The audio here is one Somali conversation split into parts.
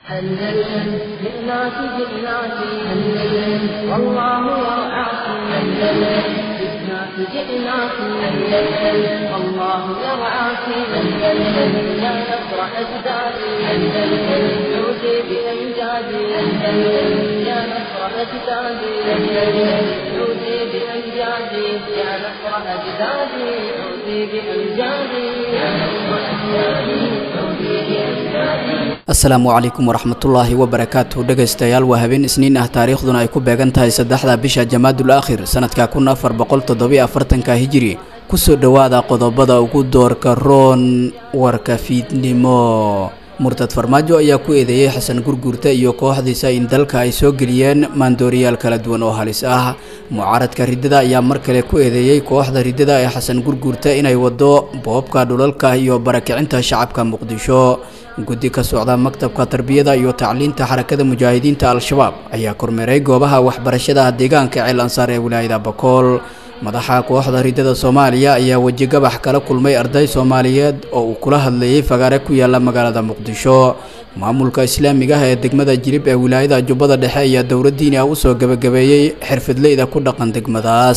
أندلسن جئناك جئناك أندلسن والله يرعاك أندلسن جئناك جئناك أندلسن والله يرعاك أندلسن يا نصر أجدادي أندلسن عودي بأمجادي أندلسن يا نصر أجدادي أندلسن عودي بأمجادي يا نصر أجدادي عودي بأمجادي يا نصر أجدادي عودي بأمجادي asalaamu calaykum waraxmatullaahi wabarakaatu dhegaystayaal waa habeen isniin ah taariikhduna ay ku beegan tahay saddexda bisha jamaadul aakhir sanadka kun afar boqol toddobiyo afartanka hijiri kusoo dhowaada qodobada ugu doorka roon warka fiidnimo murtad farmaajo ayaa ku eedeeyey xasan gurguurta iyo kooxdiisa in dalka ay soo geliyeen maandooriyaal kala duwan oo halis ah mucaaradka riddada ayaa mar kale ku eedeeyey kooxda riddada ee xasan gurguurta inay wado boobka dhulalka iyo barakicinta shacabka muqdisho guddi ka socda maktabka tarbiyada iyo tacliinta xarakada mujaahidiinta al-shabaab ayaa kormeeray goobaha waxbarashada deegaanka ceel ansaar ee wilaayada bakool madaxa kooxda riddada soomaaliya ayaa wejigabax kala kulmay arday soomaaliyeed oo uu kula hadlayay fagaare ku yaala magaalada muqdisho maamulka islaamiga ah ee degmada jirib ee wilaayada jubbada dhexe ayaa dowladdiini ah usoo gebagabeeyey xirfidleyda ku dhaqan degmadaas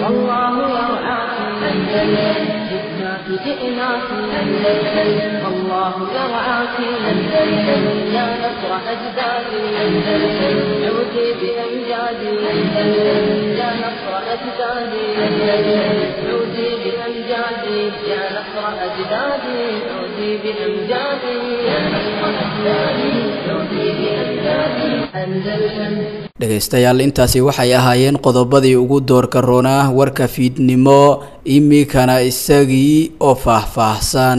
جئناك أندلسن والله يرعاك أندلسن يا نصر أجدادي أندلسن عودي بأمجادي أندلسن يا نصر أجدادي أندلسن عودي بأمجادي يا نصر أجدادي عودي بأمجادي يا نصر أجدادي عودي بأمجادي أندلسن dhegaystayaal intaasi waxay ahaayeen qodobadii ugu doorka roonaa warka fiidnimo imikana isagii oo faahfaahsan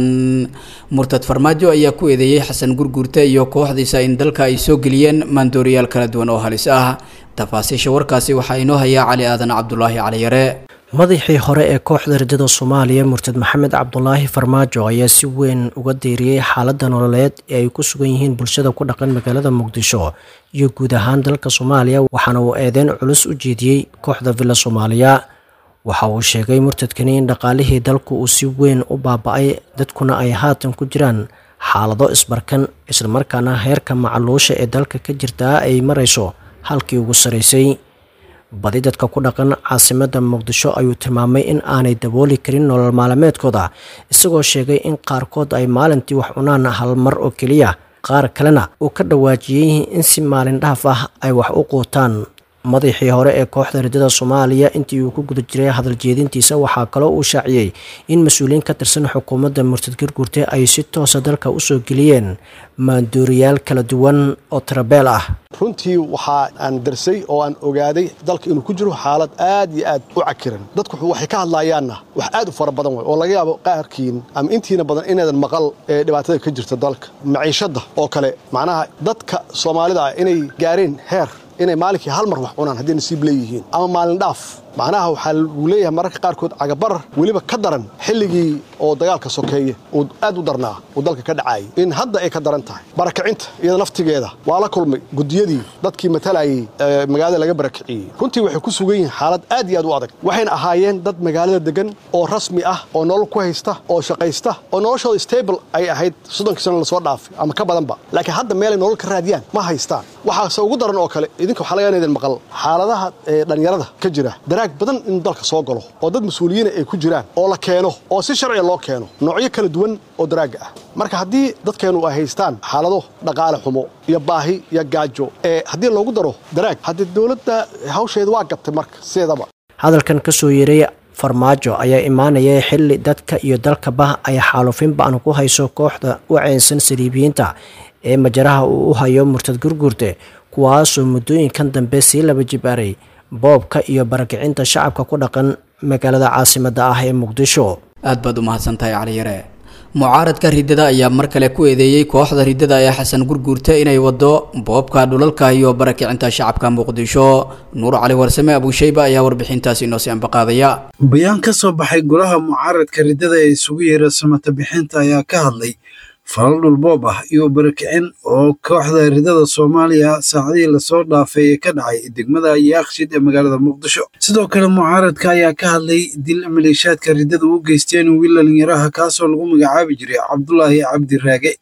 murtad farmaajo ayaa ku eedeeyey xasan gurguurta iyo kooxdiisa in dalka ay soo geliyeen maandooriyaal kala duwan oo halis ah tafaasiisha warkaasi waxaa inoo hayaa cali aadan cabdulaahi caliyare madaxii hore ee kooxda riddada soomaaliya murtad maxamed cabdulaahi farmaajo ayaa si weyn uga deeriyey xaaladda nololeed ee ay ku sugan yihiin bulshada ku dhaqan magaalada muqdisho iyo guud ahaan dalka soomaaliya waxaana uu eedeyn culus u jeediyey kooxda villa soomaaliya waxa uu sheegay murtadkani in dhaqaalihii dalku uu si weyn u baaba-ay dadkuna ay haatan ku jiraan xaalado isbarkan islamarkaana heerka macaluusha ee dalka ka jirtaa ay marayso halkii ugu saraysay badi dadka ku dhaqan caasimadda muqdisho ayuu tilmaamay in aanay dabooli karin nolol maalmeedkooda isagoo sheegay in qaarkood ay maalintii wax cunaan hal mar oo keliya qaar kalena uu ka dhawaajiyey in si maalin dhaaf ah ay wax u quutaan madaxii hore ee kooxda riddada soomaaliya intii uu ku guda jiray hadal jeedintiisa waxaa kaloo uu shaaciyey in mas-uuliyiin ka tirsan xukuumadda murtad gurgurte ay si toosa dalka usoo geliyeen maandooriyaal kala duwan oo tirabeel ah runtii waxaa aan darsay oo aan ogaaday dalka inuu ku jiro xaalad aad iyo aad u cakiran dadku waxay ka hadlaayaanna wax aad u fara badan way oo laga yaabo qaarkiin ama intiina badan inaydan maqal ee dhibaatada ka jirta dalka maciishadda oo kale macnaha dadka soomaalida ah inay gaareen heer inay maalinkii hal mar wax cunaan hadday nasiib leeyihiin ama maalin dhaaf macnaha waxaa lagu leeyahay mararka qaarkood cagabarar weliba ka daran xilligii oo dagaalka sokeeye uu aad u darnaa uu dalka ka dhacaayay in hadda ay ka daran tahay barakacinta iyada laftigeeda waa la kulmay gudiyadii dadkii matalayay magaalada laga barakiciyey runtii waxay ku sugan yihiin xaalad aad iyo aad u adag waxayna ahaayeen dad magaalada degan oo rasmi ah oo nolol ku haysta oo shaqaysta oo noloshooda stable ay ahayd soddonkii sano lasoo dhaafay ama ka badanba laakiin hadda meelay nolol ka raadiyaan ma haystaan waxaase ugu daran oo kale idinka waxaa laga inaydan maqal xaaladaha dhallinyarada ka jira badan inuu dalka soo galo oo dad mas-uuliyiina ay ku jiraan oo la keeno oo si sharciga loo keeno noocyo kala duwan oo daraaga ah marka haddii dadkeennu ay haystaan xaalado dhaqaale xumo iyo baahi iyo gaajo ee haddii loogu daro daraag haddii dowladda hawsheeda waa gabtay marka sideedaba hadalkan ka soo yeeray farmaajo ayaa imaanaya xilli dadka iyo dalkaba ay xaalufin ba-an ku hayso kooxda u ceynsan saliibiyiinta ee majaraha uu u hayo murtad gurguurte kuwaasoo muddooyinkan dambe sii laba jibaaray boobka iyo barakicinta shacabka ku dhaqan magaalada caasimadda ah ee muqdisho aad baad u mahadsantahay caliyare mucaaradka riddada ayaa mar kale ku eedeeyey kooxda riddada ee xasan gurguurta inay wado boobka dhulalka iyo barakicinta shacabka muqdisho nuur cali warsame abuushayba ayaa warbixintaasi inoo sii ambaqaadaya bayaan ka soo baxay golaha mucaaradka riddada ee isugu yeera samata bixinta ayaa ka hadlay falal dhulboob ah iyo barakicin oo kooxda ridada soomaaliya saacadihii lasoo dhaafay ee ka dhacay degmada yaakshid ee magaalada muqdisho sidoo kale mucaaradka ayaa ka hadlay dil maleeshaadka ridada u geysteen wiil dhalinyaraha kaasoo lagu magacaabi jiray cabdulaahi cabdi raage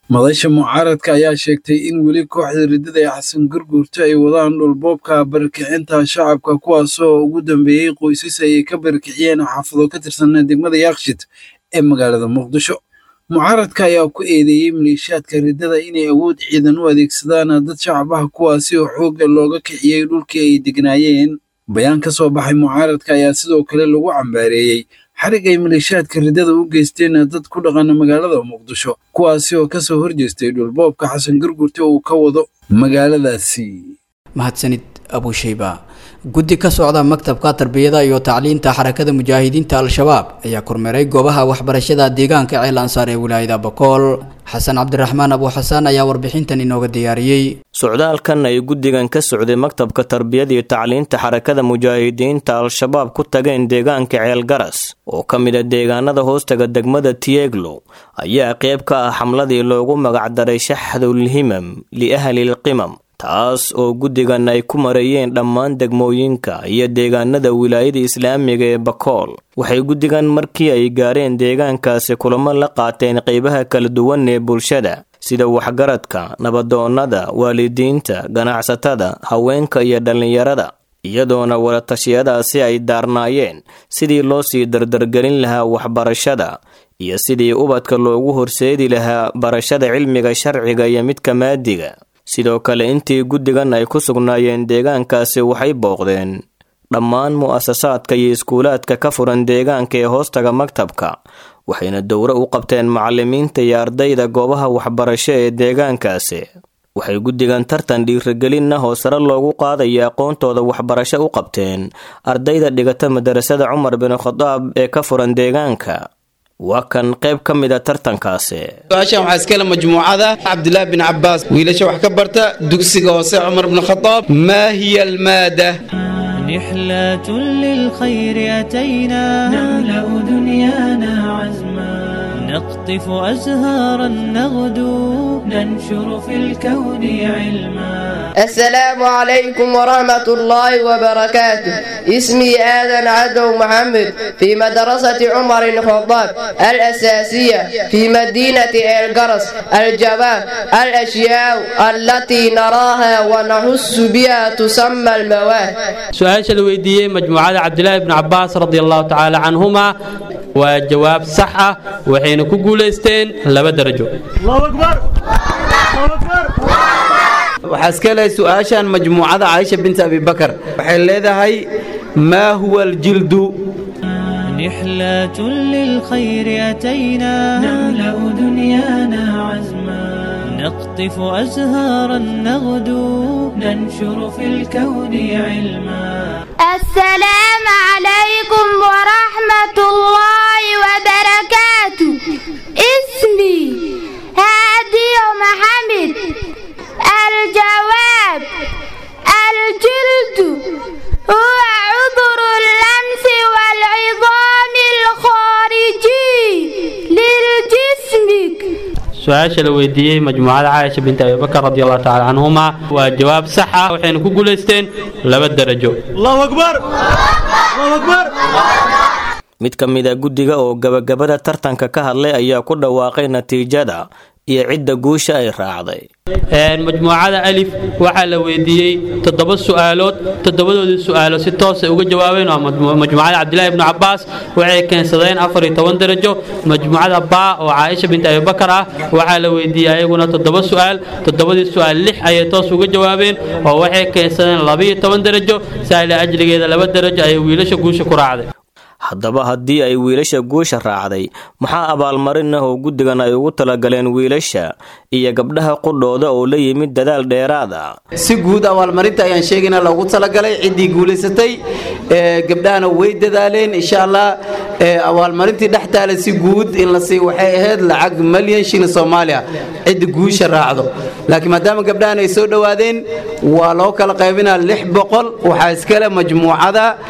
madasha mucaaradka ayaa sheegtay in weli kooxda riddada ee xasan gurguurta ay wadaan dhulboobka barakicinta shacabka kuwaasoo ugu dambeeyey qoysas ay ka barakiciyeen xaafado ka tirsan degmada yaakshid ee magaalada muqdisho mucaaradka ayaa ku eedeeyey maleeshiyaadka riddada inay awood ciidan u adeegsadaan dad shacabaha kuwaasi oo xoogga looga kiciyey dhulkii ay degnaayeen bayaan ka soo baxay mucaaradka ayaa sidoo kale lagu cambaareeyey xarig ay maleeshiyaadka riddada u geysteen dad ku dhaqana magaalada muqdisho kuwaasi oo kasoo horjeestay dhulboobka xasan gurgurta uu ka wado magaaladaasi mahadsanid abushayba guddi ka socda maktabka tarbiyada iyo tacliinta xarakada mujaahidiinta al-shabaab ayaa kormeeray goobaha waxbarashada deegaanka ceel ansaar ee wilaayada bakool xasan cabdiraxmaan abu xasaan ayaa warbixintan inooga diyaariyey socdaalkan ay guddigan ka socday maktabka tarbiyada iyo tacliinta xarakada mujaahidiinta al-shabaab ku tageen deegaanka ceel garas oo ka mid a deegaanada hoostaga degmada tieglo ayaa qayb ka ah xamladii loogu magacdaray shaxdulhimam liahlilqimam taas oo guddigan ay ku marayeen dhammaan degmooyinka iyo deegaanada wilaayada islaamiga ee bakool waxay guddigan markii ay gaareen deegaankaasi kulamo la qaateen qeybaha kala duwan ee bulshada sida waxgaradka nabadoonnada waalidiinta ganacsatada haweenka iyo dhallinyarada iyadoona wadatashyadaasi ay daarnaayeen sidii loo sii dardargelin lahaa waxbarashada iyo sidii ubadka loogu horseedi lahaa barashada cilmiga sharciga iyo midka maadiga sidoo kale intii guddigan ay ku sugnaayeen deegaankaasi waxay booqdeen dhammaan mu'asasaadka iyo iskuulaadka ka furan deegaanka ee hoostaga maktabka waxayna dowro u qabteen macalimiinta iyo ardayda goobaha waxbarasho ee deegaankaasi waxay guddigan tartan dhiirigelinna oo sare loogu qaadaya aqoontooda waxbarasho u qabteen ardayda dhigata madarasada cumar bin khadaab ee ka furan deegaanka waa kan qayb ka mid a tartankaasi su-aashan waxaa iskale majmuucada cabdilaahi bin cabaas wiilasha wax ka barta dugsiga hoose cumar bin khadaab maa hiya almaada رحلة للخير أتينا نملأ دنيانا عزما نقطف أزهارا نغدو ننشر في الكون علما السلام عليكم ورحمة الله وبركاته اسمي آدم عدو محمد في مدرسة عمر الخطاب الأساسية في مدينة القرص الجواب الأشياء التي نراها ونحس بها تسمى المواد su-aasha la weydiiyey majmuucada cabdilaahi bni cabaas radi allahu tacaala canhuma waa jawaab sax ah waxayna ku guulaysteen laba darajo waxaa iska lehay su-aashan majmuucada caaisha binti abibakar waxay leedahay maa huwa aljildu رحلة للخير أتينا نملأ دنيانا عزما نقطف أزهارا نغدو ننشر في الكون علما السلام عليكم ورحمة الله وبركاته اسمي هادي محمد الجواب الجلد هو عذر اللمس والعظام الخارجي للجسم su-aasha la weydiiyey majmuucada caaisha binti abibakar radi allahu tacaala canhuma waa jawaab sax ah waxayna ku guulaysteen laba darajo mid ka mid a guddiga oo gabagabada tartanka ka hadlay ayaa ku dhawaaqay natiijada iyo cidda guusha ay raacday majmuucada alif waxaa la weydiiyey toddoba su'aalood toddobadoodii su'aalo si toosay uga jawaabeen waa majmuucada cabdilaahi ibnu cabaas waxay keensadeen afar iyo toban darajo majmuucada baa oo caaisha binti abibakar ah waxaa la weydiiyey ayaguna toddoba su'aal toddobadii su'aal lix ayay toos uga jawaabeen oo waxay keensadeen labaiyo toban darajo saala ajligeeda laba darajo ayay wiilasha guusha ku raacday haddaba haddii ay wiilasha guusha raacday maxaa abaalmarin ah oo guddigan ay ugu talagaleen wiilasha iyo gabdhaha qudhooda oo la yimid dadaal dheeraad ah si guud abaalmarinta ayaan sheegayna loogu talagalay ciddii guulaysatay gabdhahana way dadaaleen insha allah abaalmarintii dhex taala si guud in la sii waxay ahayd lacag malyan shilin soomaaliya cidda guusha raacdo laakiin maadaama gabdhahan ay soo dhowaadeen waa loo kala qaybinaa lix boqol waxaa iskale majmuucada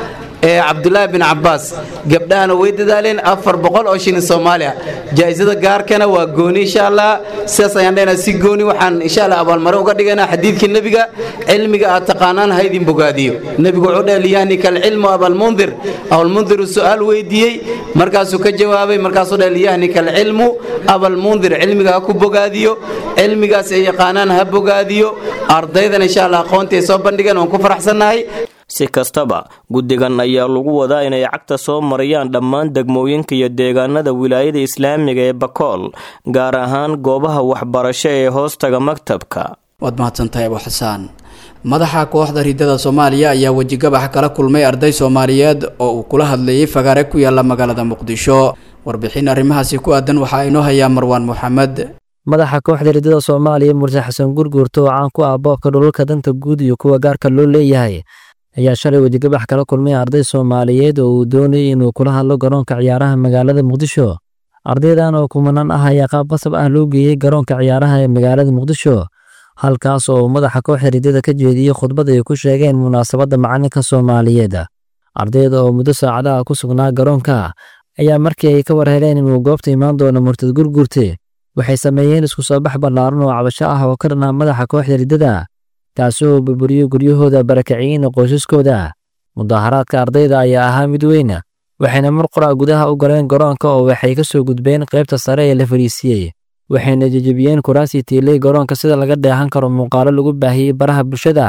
ee cabdulaahi bin cabaas gabdhahana way dadaaleen afar boqol oo shilin soomaaliya jaa'isada gaarkana waa gooni insha allah sidaas ayaan dhahayna si gooni waxaan insha allah abaalmarin uga dhigaynaa xadiidkii nebiga cilmiga aad taqaanaan ha idin bogaadiyo nebigu wuxuu dhahay liyahnika alcilmu abalmundir abalmundiru su'aal weydiiyey markaasuu ka jawaabay markaasuu dhahay liyahnika alcilmu abalmundir cilmiga ha ku bogaadiyo cilmigaas ay yaqaanaan ha bogaadiyo ardaydan insha allah aqoontii ay soo bandhigeen waan ku faraxsannahay si kastaba guddigan ayaa lagu wadaa inay cagta soo mariyaan dhammaan degmooyinka iyo deegaanada wilaayada islaamiga ee bakool gaar ahaan goobaha waxbarasho ee hoostaga maktabka waad mahadsantahay abu xasaan madaxa kooxda ridada soomaaliya ayaa wejigabax kala kulmay arday soomaaliyeed oo uu kula hadlayay fagaare ku yaala magaalada muqdisho warbixin arrimahaasi ku aadan waxaa inoo hayaa marwaan moxamed madaxa kooxda ridada soomaaliya murse xasan gurguurto oo caan ku ah boobka dhulalka danta guud iyo kuwa gaarka loo leeyahay ayaa shalay wejigabax kala kulmay arday soomaaliyeed oo uu doonayay inuu kula hadlo garoonka ciyaaraha magaalada muqdisho ardaydan oo kumanaan ah ayaa qaab qasab ah loo geeyey garoonka ciyaaraha ee magaalada muqdisho halkaas oo uu madaxa kooxda ridada ka jeediyey khudbad ay ku sheegeen munaasabadda macalinka soomaaliyeed ardayda oo muddo saacadaha ku sugnaa garoonka ayaa markii ay ka war heleen inuu goobta imaan doono murtad gurgurte waxay sameeyeen isku soo bax ballaaran oo cabasho ah oo ka dhanaa madaxa kooxda ridada kaasi oo burburiyey guryahooda barakiciyeen qoysaskooda mudaharaadka ardayda ayaa ahaa mid weyn waxayna mar qoraa gudaha u galeen garoonka oo waxay ka soo gudbeen qaybta sare ee la fariisiyey waxayna jejebiyeen kuraasii tiilay garoonka sida laga dheehan karo muuqaalo lagu baahiyey baraha bulshada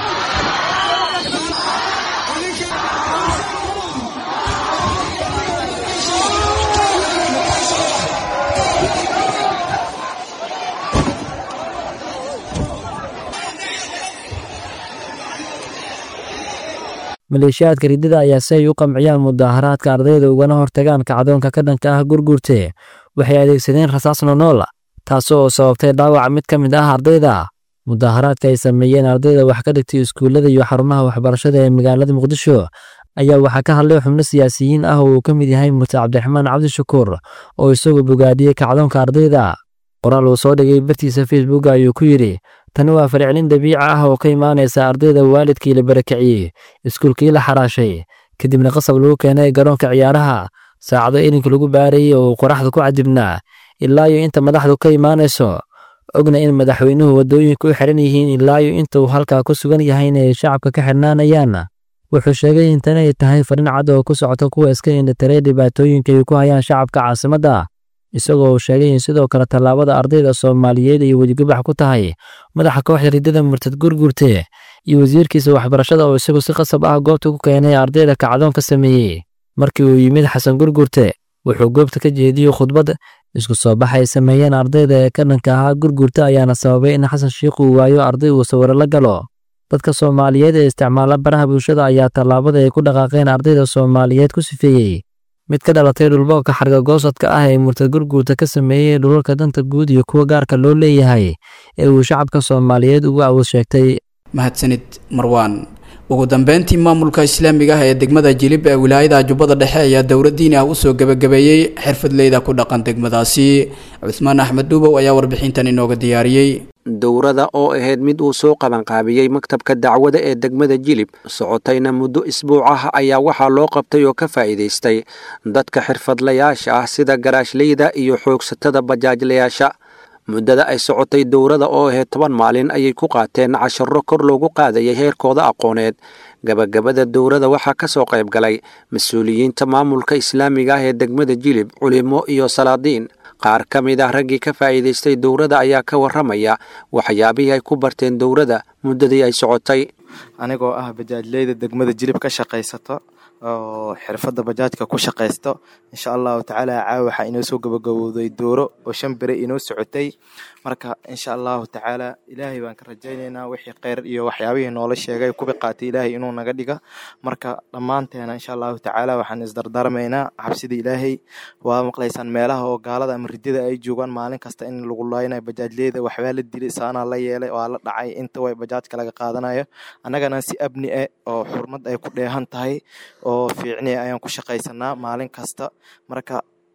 maleeshiyaadka ridada ayaa si ay u qamciyaan mudaharaadka ardayda ugana hortagaan kacdoonka ka dhanka ah gurgurte waxay adeegsadeen rasaas nonool taasoo sababtay dhaawaca mid ka mid ah ardayda mudaharaadka ay sameeyeen ardayda wax ka dhigtay iskuullada iyo xarumaha waxbarashada ee magaalada muqdisho ayaa waxaa ka hadlay xubno siyaasiyiin ah oo uu ka mid yahay murte cabdiraxmaan cabdishakuur oo isagoo bogaadiyey kacdoonka ardayda qoraal uu soo dhigay bartiisa facebook ayuu ku yidhi tani waa fariclin dabiici ah oo ka imaanaysa ardayda waalidkii la barakiciyey iskuulkii la xaraashay kadibna qasab lagu keenay garoonka ciyaaraha saacado ilinka lagu baarayey oo uu qoraxda ku cadibnaa ilaa iyo inta madaxdu ka imaanayso ogna in madaxweynuhu waddooyinka u xiran yihiin ilaa iyo inta uu halkaa ku sugan yahay inay shacabka ka xirnaanayaan wuxuu sheegay in tani ay tahay farin cad oo ku socota kuwa iska indhatiray dhibaatooyinka ay ku hayaan shacabka caasimadda isagoo uu sheegay in sidoo kale tallaabada ardayda soomaaliyeed ay wejigabax ku tahay madaxa kooxda ridada murtad gurgurte iyo wasiirkiisa waxbarashada oo isagu si qasab ah goobta ku keenay ardayda kacdoon ka sameeyey markii uu yimid xasan gurgurte wuxuu goobta ka jeediyey khudbad isku soo bax ay sameeyeen ardayda ee ka dhanka ahaa gurgurta ayaana sababay in xasan shiikh uu waayo arday uu sawiro la galo dadka soomaaliyeed ee isticmaala baraha bulshada ayaa tallaabada ay ku dhaqaaqeen ardayda soomaaliyeed ku sifeeyey mid ka dhalatay dhulboobka xargagoosadka ah ee murtad gurguurta ka sameeyey dhulalka danta guud iyo kuwa gaarka loo leeyahay ee uu shacabka soomaaliyeed ugu awood sheegtay mahadsanid marwaan ugu dambeyntii maamulka islaamiga ah ee degmada jilib ee wilaayada jubbada dhexe ayaa dowlad diini ah usoo gebagabeeyey xirfadleyda ku dhaqan degmadaasi cusmaan axmed dhuubow ayaa warbixintan inooga diyaariyey dowrada oo ahayd mid uu soo qabanqaabiyey maktabka dacwada ee degmada jilib socotayna muddo isbuuc ah ayaa waxaa loo qabtay oo ka faa'iidaystay dadka xirfadlayaasha ah sida garaashleyda iyo xoogsatada bajaajlayaasha muddada ay socotay dowrada oo ahayd toban maalin ayay ku qaateen casharo kor loogu qaadayay heerkooda aqooneed gabagabada dowrada waxaa ka soo qayb galay mas-uuliyiinta maamulka islaamiga ah ee degmada jilib culimo iyo salaadiin qaar ka mid ah raggii ka faa'iidaystay dowrada ayaa ka warramaya waxyaabihii ay ku barteen dowrada muddadii ay socotay anigoo ah bajaajleyda degmada jilib ka shaqaysato oo xirfadda bajaajka ku shaqaysto insha allahu tacaala caawa waxaa inoo soo gabagabowday dooro oo shan bere inoo socotay marka insha allahu tacaala ilaahay baan ka rajaynaynaa wixii kheyr iyo waxyaabihii noola sheegay kubi qaatay ilaahay inuu naga dhiga marka dhammaanteena insha allahu tacaala waxaan isdardaarmaynaa cabsida ilaahay waa maqlaysaan meelaha oo gaalada ama ridada ay joogaan maalin kasta in lagu laaynayo bajaajleyda waxbaa la dilay saanaa la yeelay waa la dhacay inta way bajaajka laga qaadanayo annagana si abni ah oo xurmad ay ku dheehan tahay oo fiicni ayaan ku shaqaysanaa maalin kasta marka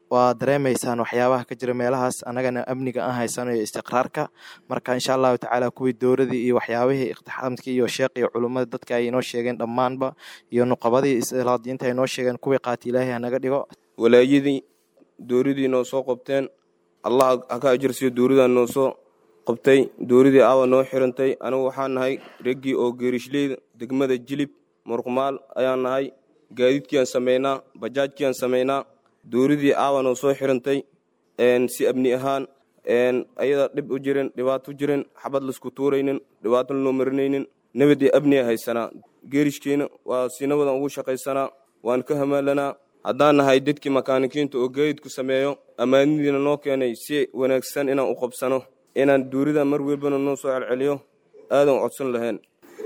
waa dareemaysaan waxyaabaha ka jira meelahaas annagana amniga aan haysano iyo istiqraarka marka insha allahu tacaala kuwii dowladii iyo waxyaabihii iqtixaamkii iyo sheekh iyo culummada dadka ay inoo sheegeen dhammaanba iyo nuqabadii islaadiyiinta ay noo sheegeen kuwii qaati ilaahay hanaga dhigo walaayadii dowladii noo soo qabteen allah ha ka ajirsiyo dowladaa noo soo qabtay dowladii aawa noo xirantay anigu waxaan nahay reggii oo geerishleyd degmada jilib murqumaal ayaan nahay gaadiidkiiaan samaynaa bajaajkiiaan samaynaa dowladii aawa noo soo xirantay si amni ahaan ayada dhib u jirin dhibaato jirin xabad laisku tuuraynin dhibaato lanoo marinaynin nabad iyo amniga haysanaa geerishkiina waa si nabadan ugu shaqaysanaa waan ka hamaalanaa haddaan nahay dadkii makaanikiinta oo gaadiidku sameeyo ammaanidiina noo keenay si wanaagsan inaan u qabsano inaan duurida mar welbana noo soo celceliyo aadan codsan lahayn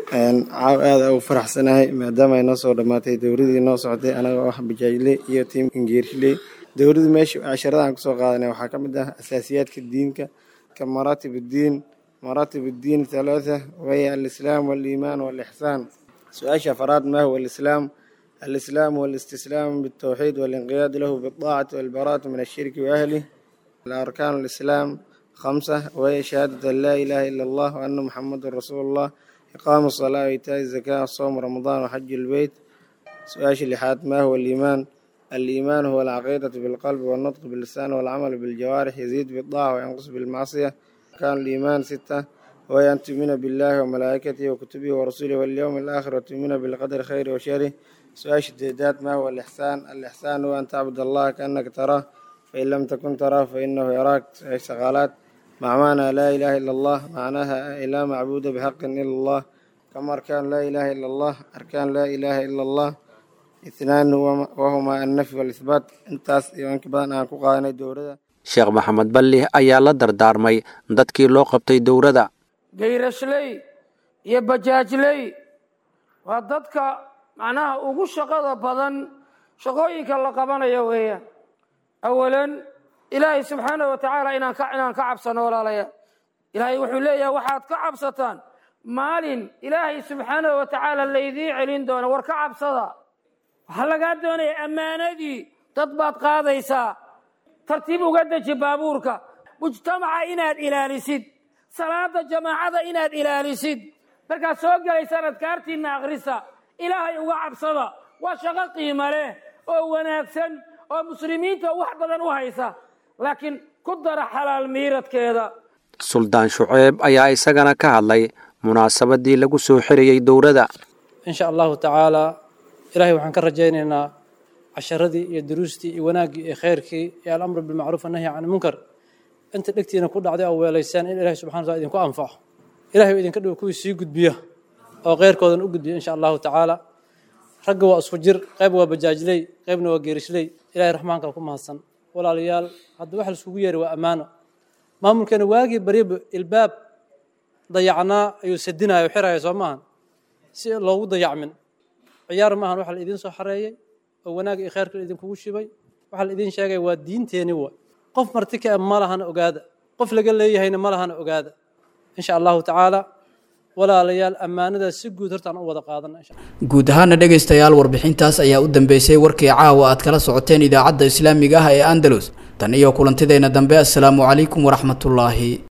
caaw aada ugu faraxsanahay maadaama ay noo soo dhammaatay dowladii noo socotay anagoo ah bajaajle iyo tiimkan geershiley dowladdu meesha casharadaan kusoo qaadanay waxaa ka mid ah asaasiyaadka diinka ka maraatib uddiin maraatib uddiin halaatha waya alislaam waaliimaan waalixsaan su-aasha afaraad ma huwa alislaam alislaam walistislaam bitawxiid waalinqiyaad lahu bidaacati waalbaraatu min ashirki waahli arkaan alislaam khamsa waya shahaadat an laa ilaaha ila allah waana muxamadun rasuulu allah iqaamu الصلاة وإيتاء الزكاة صوم رمضان وحج البيت سؤال لحاد ما هو الإيمان الإيمان هو العقيدة بالقلب والنطق باللسان والعمل بالجوارح يزيد بالطاعة وينقص بالمعصية كان الإيمان ستة وهي أن تؤمن بالله وملائكته وكتبه ورسوله واليوم الآخر وتؤمن بالقدر خير وشره سؤال الديدات ما هو الإحسان الإحسان هو أن تعبد الله كأنك تراه فإن لم تكن تراه فإنه يراك شغالات مع معنى لا إله إلا الله معناها لا معبود بحق إلا الله كما أركان لا إله إلا الله أركان لا إله إلا الله اثنان وهما النفي والإثبات انتاس يوانك بدن أن كقانا دورة sheekh maxamed balli ayaa la dardaarmay dadkii loo qabtay dowladda gayrashley iyo bajaajley waa dadka macnaha ugu shaqada badan shaqooyinka la qabanayo weeyaan awalan ilaahay subxaanahu watacaala inaan ka inaan ka cabsano walaalayaal ilaahay wuxuu leeyahay waxaad ka cabsataan maalin ilaahay subxaanahu watacaala laydiin celin doono war ka cabsada waxaa lagaa doonaya ammaanadii dad baad qaadaysaa tartiib uga deji baabuurka mujtamaca inaad ilaalisid salaada jamaacada inaad ilaalisid markaad soo gelaysaan adkaartiinna akhrisa ilaahay uga cabsada waa shaqo qiimo leh oo wanaagsan oo muslimiinta wax badan u haysa laakiin ku dara xalaal miiradkeeda suldaan shuceeb ayaa isagana ka hadlay munaasabadii lagu soo xirayey dowladda insha allahu tacaala ilaahay waxaan ka rajaynaynaa casharadii iyo duruustii iyo wanaaggii iyo khayrkii iyo alamru bilmacruuf annahyi can ilmunkar inta dhegtiina ku dhacday oo weelaysaan in ilahay subxana wataala idinku anfaco ilahay oo idinka dhigo kuwii sii gudbiya oo khayrkoodan u gudbiya insha allahu tacaala ragga waa isku jir qayb waa bajaajley qaybna waa geerishley ilahay raxmaanka ku mahadsan walaalayaal hadda waxa laiskugu yeeray waa ammaano maamulkeena waagii baryaba ilbaab dayacnaa ayuu sadinaya o xiraya soo maahan si loogu dayacmin ciyaar maahan waxa la idiin soo xareeyey oo wanaag iyo khayrka la idinkugu shibay waxa la idiin sheegaya waa diinteeni wa qof marti ka ma lahana ogaada qof laga leeyahayna ma lahana ogaada insha allahu tacaala walaalayaal ammaanadaas si guud hortaan u wada qaadana insha guud ahaana dhegaystayaal warbixintaas ayaa u dambeysay warkii caawa aad kala socoteen idaacadda islaamiga ah ee andalus tan iyo kulantideenna dambe assalaamu calaykum waraxmatullaahi